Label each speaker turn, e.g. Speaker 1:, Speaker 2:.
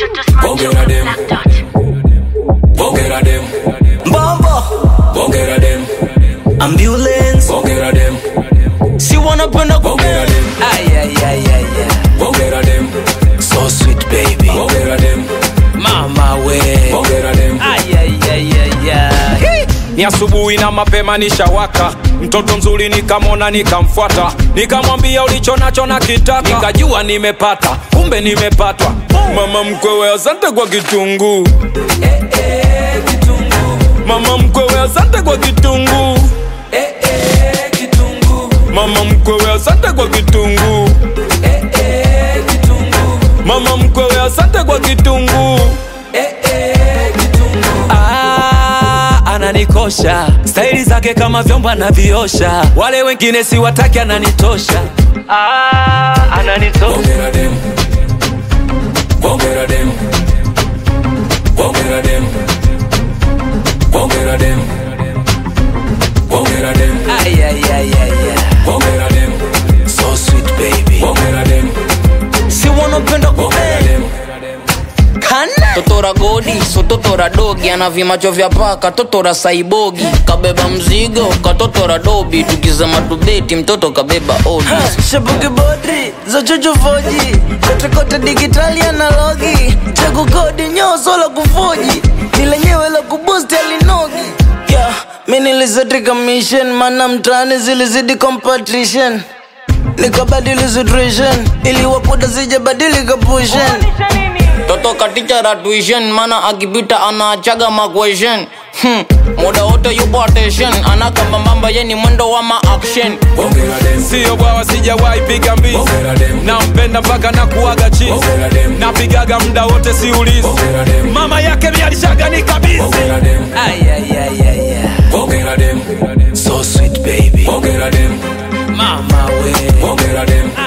Speaker 1: Bongera dem. Bongera dem.
Speaker 2: Mbombo
Speaker 1: Bongera dem.
Speaker 2: ambulance
Speaker 1: Bongera dem.
Speaker 2: si wanapenda
Speaker 1: Bongera dem.
Speaker 2: ayayayaya
Speaker 1: Bongera dem.
Speaker 2: so sweet baby
Speaker 1: Bongera dem.
Speaker 2: mama we
Speaker 1: Bongera dem.
Speaker 2: ayayayaya
Speaker 3: ni asubuhi na mapema nishawaka mtoto mzuri nikamwona nikamfuata nikamwambia ulicho nacho na kitaka nikajua nimepata kumbe nimepatwa mama mkwewe asante kwa kitunguu mama mkwewe asante kwa kitunguu mama mkwewe asante kwa kitunguu mama mkwewe asante kwa kitunguu Ah, ananikosha staili zake kama vyombo anaviosha wale wengine si wataki ananitosha ah, ananitosha
Speaker 1: Bongera dem. Bongera dem. Bongera dem. Bongera dem. Bongera dem.
Speaker 2: ayayayaya
Speaker 1: Bongera dem.
Speaker 2: so sweet baby
Speaker 1: Bongera dem.
Speaker 2: si wanapenda
Speaker 1: Bongera dem.
Speaker 2: kana
Speaker 4: totora godi so totora dogi ana vimacho vya paka totora saibogi kabeba mzigo katotora dobi tukizama tubeti mtoto kabeba odi
Speaker 2: shabuki bodri za chuchu foji kotekote digitali analogi chakukodi nyoso la kufoji ni lenyewe la kubusti alinogi yeah, mi nilizetika mission mana mtaani zilizidi competition nikabadili situation ili wakuda sijabadilika pushen
Speaker 4: toto katichara tuition mana akipita anaachaga maquestion hmm. muda wote yupo attention anakambambamba ye ni mwendo wa maaction
Speaker 1: Bongera dem.
Speaker 3: siyo bwawa sijawahi piga mbizi
Speaker 1: Bongera dem.
Speaker 3: nampenda mpaka na kuaga chizi
Speaker 1: Bongera dem.
Speaker 3: napigaga muda wote siulizi
Speaker 1: Bongera dem.
Speaker 3: mama yake mialishaga ni kabisi
Speaker 1: Bongera dem.
Speaker 2: ayayayaya
Speaker 1: Bongera dem.
Speaker 2: so sweet baby
Speaker 1: Bongera dem.
Speaker 2: mama we
Speaker 1: Bongera dem.